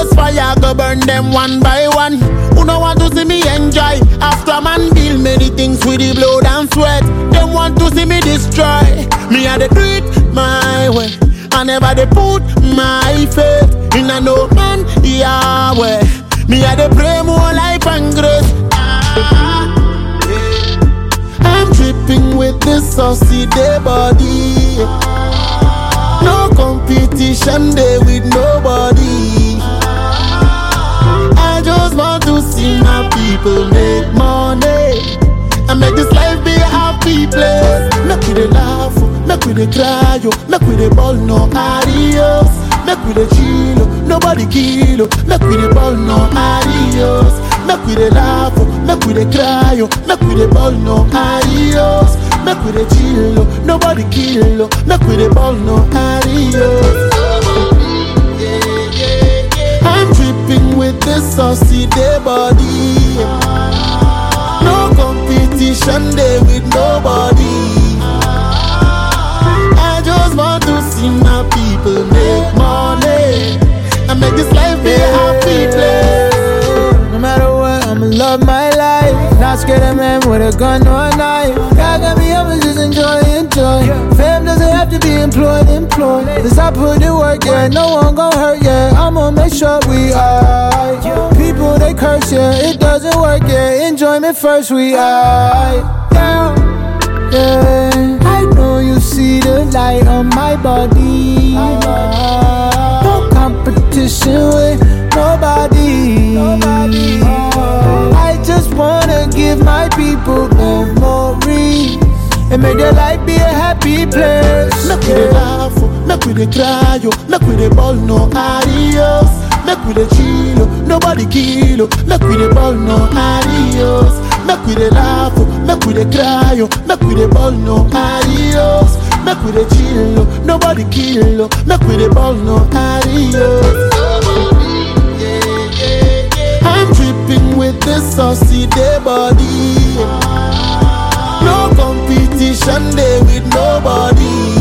Ghost fire go burn them one by one. Who no want to see me enjoy? After man build many things with the blood and sweat. Them want to see me destroy. Me I dey do it my way. I never dey put my faith in a no man Yahweh. Me I dey pray more life and grace. Ah, yeah. I'm dripping with this saucy day body. No competition day with nobody. I just want to see my people make money and make this life be a happy place. Make we dey laugh, oh, make we dey cry, oh, make we dey ball no adios. Make we dey chill, oh, nobody kill, oh, make we dey ball no adios. Make we dey laugh, oh, make we dey cry, oh, make we dey ball no adios. Make we dey chill, oh, nobody kill, oh, make we dey ball no adios. I'm dripping with this saucy day body. No competition day with nobody. I just want to see my people make money and make this life be a happy place. No matter what, I'ma love my life. Not scared of man with a gun or a knife. God got me, I'ma just enjoy, enjoy. Fam doesn't have to be employed, employed. Cause I put in work, yeah, no one gon' hurt, yeah. I'ma make sure we alright. People they curse, yeah, it doesn't work, yeah. Enjoyment first, we alright. Yeah, yeah. I know you see the light on my body. No competition with nobody. I just wanna give my people memories and make their life be a happy place. Make we dey laugh, oh, make we dey cry, oh, make we dey ball no adios. Make we dey chill, oh, nobody kill, oh, make we dey ball no adios. Make we dey laugh, oh, make we dey cry, oh, make we dey ball no adios. Make we dey chill, oh, nobody kill, oh, make we dey ball no adios. I'm dripping with this saucy day body. No competition day with nobody.